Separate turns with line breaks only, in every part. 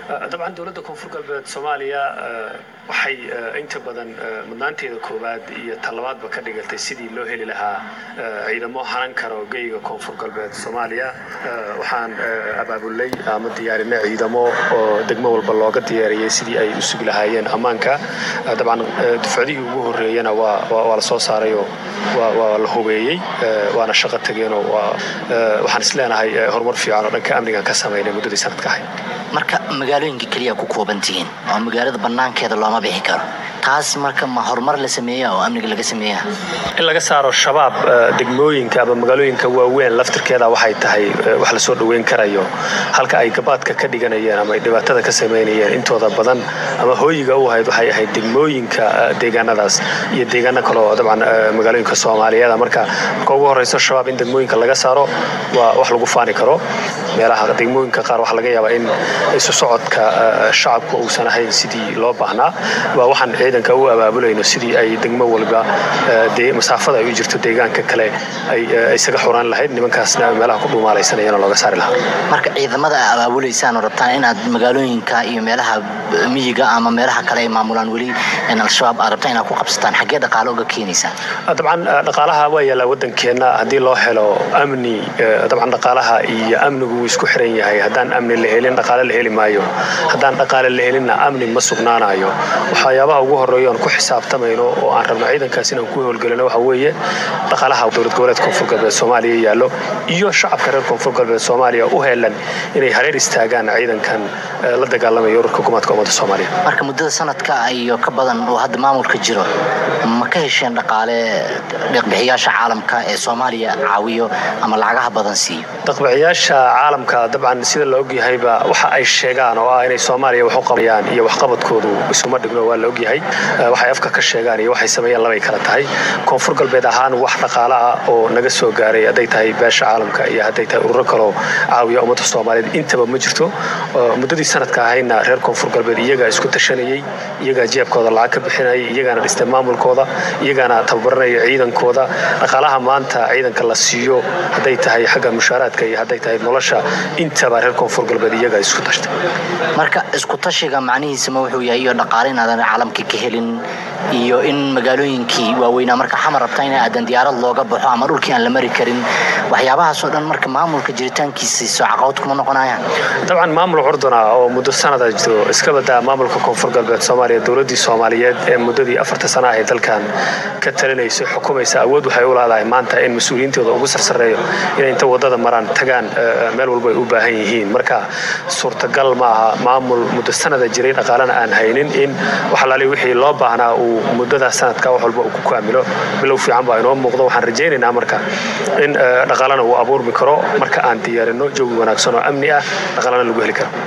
dabcan dowladda koonfur galbeed soomaaliya waxay inta badan mudnaanteeda koowaad iyo talabaadba ka dhigatay sidii loo heli lahaa ciidamo hanan karo geyga koonfur galbeed soomaaliya waxaan abaabulay ama diyaarinay ciidamo oo degmo walba looga diyaariyey sidii ay u sugi lahaayeen ammaanka dabcan dufcadihii ugu horreeyana waa la soo saarayoo waa la hubeeyey waana shaqo tageenoo waxaan is leenahay horumar fiican oo dhanka amnigan ka samaynay muddadii sanadka ahayd
marka magaalooyinka keliya ku kooban tihiin oo magaalada bannaankeeda looma bixi karo taas marka ma horumar la sameeya oo amniga laga sameeya
in laga saaro shabaab degmooyinka ama magaalooyinka waaweyn laftirkeeda waxay tahay wax lasoo dhoweyn karayo halka ay gabaadka ka dhiganayeen ama ay dhibaatada ka samaynayeen intooda badan ama hooyiga u ahayd waxay ahayd degmooyinka deegaanadaas iyo deegaano kale oo dabcan magaalooyinka soomaaliyeed marka marka ugu horeyso shabaab in degmooyinka laga saaro waa wax lagu faani karo meelaha degmooyinka qaar waxaa laga yaabaa in isu socodka shacabku uusan ahayn sidii loo baahnaa waa waxaan ciidanka u abaabulayno sidii ay degmo walba masaafada ay u jirto deegaanka kale ay isaga xuraan lahayd nimankaasna meelaha ku dhuumaalaysanayana looga saari lahaa
marka ciidamada a abaabulaysaan oo rabtaan inaad magaalooyinka iyo meelaha miyiga ama meelaha kale ay maamulaan weli al-shabaab aad rabtaan inaad ku qabsataan xaggee dhaqaale uga keenaysaan
dabcan dhaqaalaha waa yaallaa waddankeenna haddii loo helo amni dabcan dhaqaalaha iyo amnigu wuu isku xiran yahay haddaan amni la helin dhaqaale la heli maayo haddaan dhaqaale la helinna amni ma sugnaanayo waxyaabaha ugu horreeya oon ku xisaabtamayno oo aan rabno ciidankaas inaan ku howlgelino waxa weeye dhaqaalaha dowlad goboleed koonfur galbeed soomaaliya yaallo iyo shacabka reer koonfur galbeed soomaaliya u helan inay hareer istaagaan ciidankan la dagaalamaya ururka hukuumaadka ummadda soomaaliya
marka muddada sanadka iyo ka badan oo hadda maamulka jiro ma ka hesheen dhaqaale deeqbixiyaasha caalamka ee soomaaliya caawiyo ama lacagaha badan siiyo
deeqbixiyaasha caalamka dabcan sida la ogyahayba waxa ay sheegaan oo ah inay soomaaliya wax u qabayaan iyo waxqabadkoodu isuma dhigno waa la ogyahay waxay afka ka sheegaan iyo waxay sameeyaan labay kala tahay koonfur galbeed ahaan wax dhaqaale ah oo naga soo gaaray hadday tahay beesha caalamka iyo hadday tahay ururo kaloo caawiya ummadda soomaaliyeed intaba ma jirto muddadii sanadka ahayna reer koonfur galbeed iyagaa isku tashanayey iyagaa jeebkooda lacag ka bixinayay iyagaana dhistay maamulkooda iyagaana tababaranaya ciidankooda dhaqaalaha maanta ciidanka la siiyo hadday tahay xagga mushaaraadka iyo hadday tahay nolosha intaba reer koonfur galbeed iyagaa isku tashtay
marka isku tashiga macnihiisa ma wuxuu yahay iyo dhaqaale inaadan caalamka ka helin iyo in magaalooyinkii waaweynaa marka xamar rabta in aadan diyaarad looga baxo ama dhulkii aan la mari karin waxyaabahaasoo dhan marka maamulka jiritaankiisa soo caqabad kuma noqonayaan
dabcan maamul curduna oo muddo sanada jiro iska badaa maamulka koonfur galbeed soomaaliya dowladdii soomaaliyeed ee muddadii afarta sana ahay dalkan ka talinayso xukumaysa awood waxay u leedahay maanta in mas-uuliyiintooda ugu sarsareeyo inay inta waddada maraan tagaan meel walba ay u baahan yihiin marka suurtagal ma aha maamul muddo sanada jiray dhaqaalena aan haynin in waxalaali wixii loo baahnaa uu muddadaas sanadka wax walba uu ku kaamilo bilow fiican baa inoo muuqdo waxaan rajaynaynaa marka in dhaqaalana uu abuurmi karo marka aan diyaarino jawi wanaagsan oo amni ah dhaqaalana lagu heli karo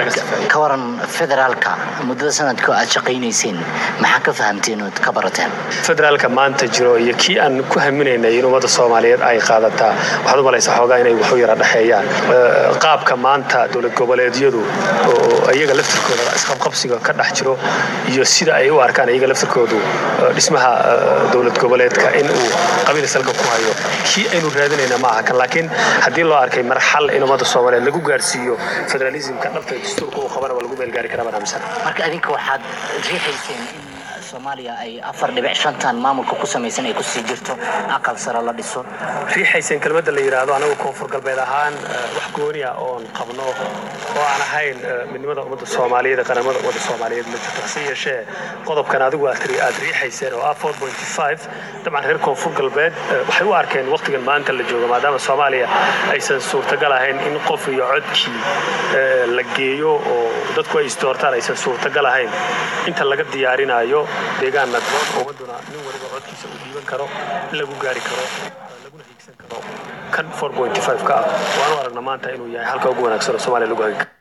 ka waran federaalka muddada sanadka aad shaqaynayseen maxaa ka fahamteen ood ka barateen
federaalka maanta jiro iyo kii aan ku haminaynay in ummadda soomaaliyeed ay qaadataa waxaad u malaysaa xoogaa inay waxu yara dhexeeyaan qaabka maanta dowlad goboleedyadu oo iyaga laftirkooda isqabqabsiga ka dhex jiro iyo sida ay u arkaan iyaga laftirkoodu dhismaha dowlad goboleedka in uu qabiil salka ku hayo kii aynu raadinayna ma aha kan laakiin haddii loo arkay marxal in ummadda soomaaliyeed lagu gaarsiiyo federalismka dhabta dastuurka uu qabana waa lagu meelgaari karaa baan aaminsan
marka adinka waxaad riixayseen in soomaaliya ay afar dhibic shantan maamulka ku samaysan ay kusii jirto aqal sare la dhiso
riixayseen kelmadda la yidhaahdo anagu koonfur galbeed ahaan wax gooniya oon qabno oo aan ahayn midnimada ummadda soomaaliyeed ee qaramada ummadda soomaaliyeed ma jirto hase yeeshee qodobkan adigu aad aad riixayseen oo ah four point five dabcan reer koonfur galbeed waxay u arkeen waqtigan maanta la joogo maadaama soomaaliya aysan suurtagal ahayn in qof iyo codkii la geeyo oo dadku ay isdoortaan aysan suurtagal ahayn inta laga diyaarinayo deegaan nagboon ummaduna nin waliba codkiisa uu dhiiban karo in lagu gaari karo laguna hiigsan karo kan four point five ka ah waanu aragna maanta inuu yahay halka ugu wanaagsan oo soomaaliya lagu hagi karo